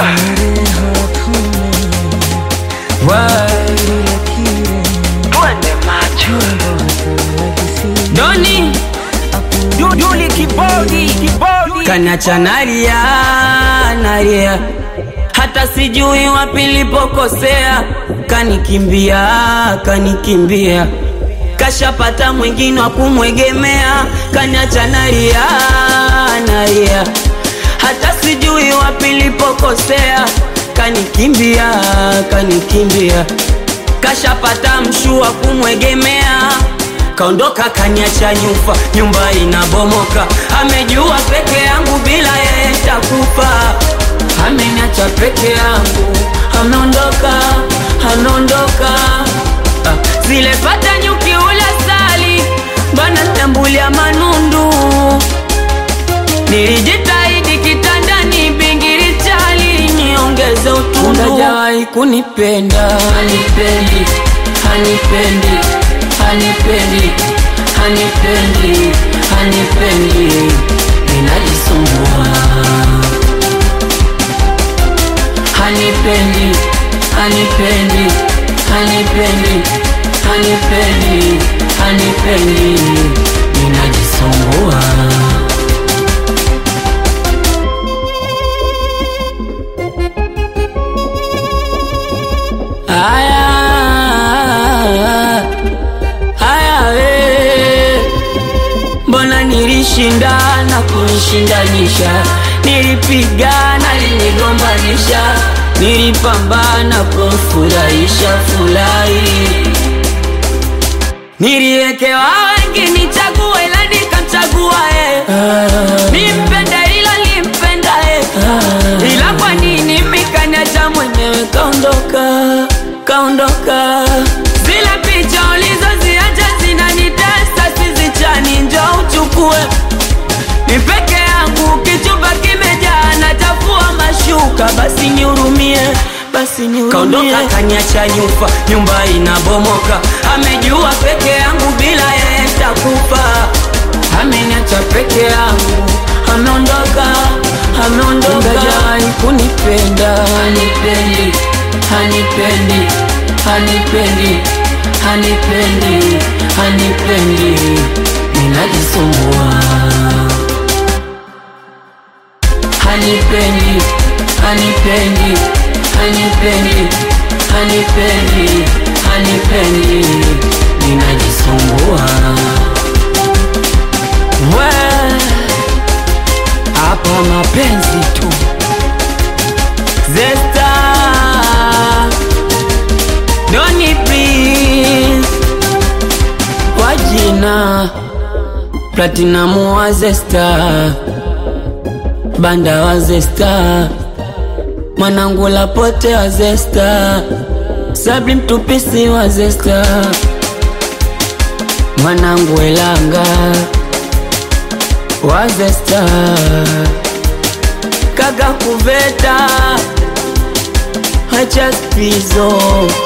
Doni Duduli kibodi kibodi Kanacha nalia nalia hata sijui wapi nilipokosea, kanikimbia kanikimbia, kashapata mwingine wa kumwegemea, kaniacha nalia nalia, hata sijui wapi nilipokosea, kanikimbia kanikimbia, kashapata mshu wa kumwegemea kaondoka kaniacha nyufa, nyumba inabomoka, amejua peke yangu bila yeye takufa ameniacha peke yangu, ameondoka, ameondoka. Ah, zile pata nyuki ula sali bana tambulia manundu, nilijitahidi kitandani, bingiri chali niongeze utundu. Hajawahi kunipenda, hanipendi, hanipendi, hanipendi, hanipendi, hanipendi, ninajisumbua hanipendi hanipendi hanipendi hanipendi hanipendi ninajisumbua aya aya we mbona nilishindana kunishindanisha nilipigana linigombanisha nilipambana kumfurahisha furahi niliwekewa wengi nichague ila nikamchagua e nimpende ila nimpenda e ila kwa nini mikaniacha mwenyewe kaondoka kaondoka zile picha ulizoziacha zinanitesa sizichani njo uchukue ni peke yangu kichumba kimejaa nachafua mashuka basi nihurumie basi nihurumie kaondoka kaniacha nyufa nyumba inabomoka amejua peke yangu bila yeye takufa ameniacha peke yangu ameondoka ameondoka hajai kunipenda hanipendi hanipendi hanipendi hanipendi hanipendi ninajisumbua hanipendi hanipendi hanipendi hanipendi hanipendi ninajisumbua we hapa mapenzi tu zesta doni please kwa jina platinamu wa zesta banda wa zesta mwanangu lapote wa zesta sabri mtupisi wa zesta mwanangu elanga wa zesta kaka kuveta hacha spizo